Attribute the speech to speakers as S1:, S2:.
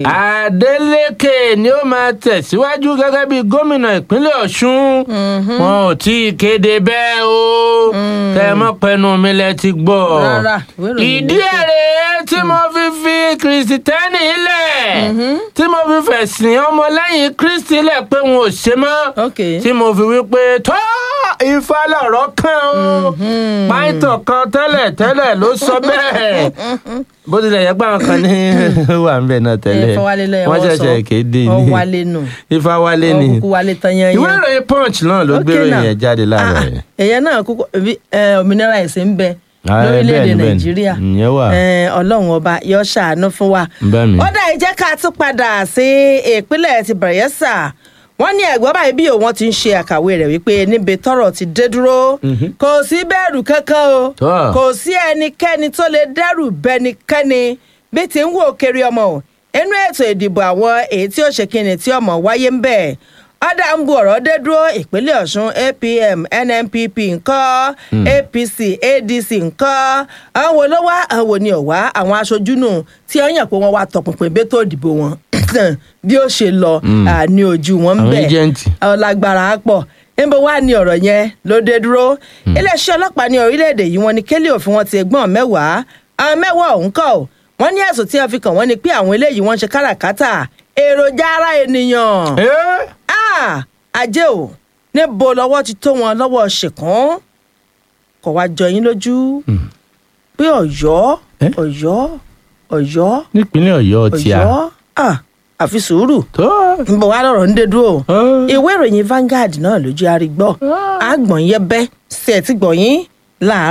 S1: Adeleke ni ó máa tẹ̀síwájú gẹ́gẹ́ bí gómìnà ìpínlẹ̀ Ọ̀ṣun wọn ò tí ì kéde bẹ́ẹ̀ o kẹ́ ẹ mọ́ pẹnu mi lẹ ti gbọ́
S2: Rárá, ìwé ìròyìn
S1: ìdí
S2: ló sọ.
S1: èrè tí mo fi fi kìrìsìtẹ́nì lẹ̀ tí mo fi fẹ̀sìn ọmọlẹ́yìn Kristi lẹ̀ pé wọn ò ṣe mọ́
S2: ok
S1: tí mo fi wí pé tó ifá lọ̀rọ̀ kan o pàìtàn kan tẹ́lẹ̀ tẹ́lẹ̀ ló sọ bẹ́ẹ̀ bó tilẹ̀ yẹ pé àwọn kan ní wà ń bẹ̀ náà tẹ́lẹ̀
S2: Ifáwálé lẹ́yìn
S1: wọ́n
S2: wọ́n sọ.
S1: ṣẹ̀ṣẹ̀ kéde
S2: Ọ
S1: ní
S2: wálé nù
S1: ifá wálé ni
S2: ọkùnkùn wálé tán yẹn
S1: ìwé ìròyìn punch náà ló gbé ìròyìn yẹn jáde láàárọ̀ yẹn.
S2: èyàn náà kúkọ bí, ẹ, òmìnira ẹ̀sìn ń bẹ
S1: Ah,
S2: lórílẹ̀‐èdè
S1: bẹ́ẹ̀ni, bẹ́ẹ̀ni.
S2: nàìjíríà
S1: Ìyẹn wà.
S2: Ẹ, ọlọ́run ọba yóò ṣàánú fún wa.
S1: Bẹ́ẹ̀ ni.
S2: ó dá ẹ jẹ́ ká tún padà sí ìpínlẹ̀ ti Bayelsa wọ́n ní ẹ̀gbọ́n báyìí bí òun ti ń ṣe àkàwé rẹ̀ wípé níbi tọ́rọ̀ ti dé dúró kò sí bẹ̀rù kankan o
S1: Tọ́.
S2: kò sí ẹnikẹ́ni tó lè dẹ́rù bẹ́nikẹ́ni bí ti ń wò kiri ọmọ o inú ètò ìdìbò àwọn èyí tí ó ṣe kíni tí ọmọ wáyé ń bẹ̀ ọ̀dà ń bu ọ̀rọ̀ dé dúró ìpínlẹ̀ ọ̀ṣun apm nnpp ńkọ́ apc adc ńkọ́ àwọn wo ló wá àwọn wo ni ò wá àwọn aṣojú nù tí wọ́n yàn pé wọ́n wá tọpinpin bẹ́tò ìdìbò wọn bí ó ṣe lọ à, ní ojú wọn ń
S1: Àwọn
S2: bẹ̀
S1: ẹ́jẹ̀ǹtì.
S2: ọlágbára á pọ̀ níbo wá ní ọ̀rọ̀ yẹn ló dé dúró iléeṣẹ́ ọlọ́pàá ní orílẹ̀-èdè yìí wọ́n ní kélé òfin wọn ti ẹgbọ́n mẹ́wàá àwọn mẹ́wàá ọ̀hún kọ́ ọ́ wọ́n ní ẹ̀sùn tí wọ́n fi kàn wọ́n ni pé àwọn eléyìí wọ́n ń ṣe káràkátà èròjà ara ènìyàn
S1: Ẹ́,
S2: Ah, ajé o níbo lọ́wọ́ ti tó wọn lọ́wọ́ ṣèkán kò wá jọ yín lójú pé ọ̀yọ́
S1: Eh?
S2: ọ̀yọ́ ọ̀yọ́
S1: nípínlẹ̀ ọ̀yọ́ tí a
S2: ọ̀yọ́ ah, àfi sùúrù
S1: tó
S2: nbọ wa lọ̀rọ̀ ń dé dúró
S1: Ah.
S2: ìwé ìròyìn Vanguard náà lójú arígbọ àgbọn yẹbẹ sí ẹ ti gbọyìn láàárọ̀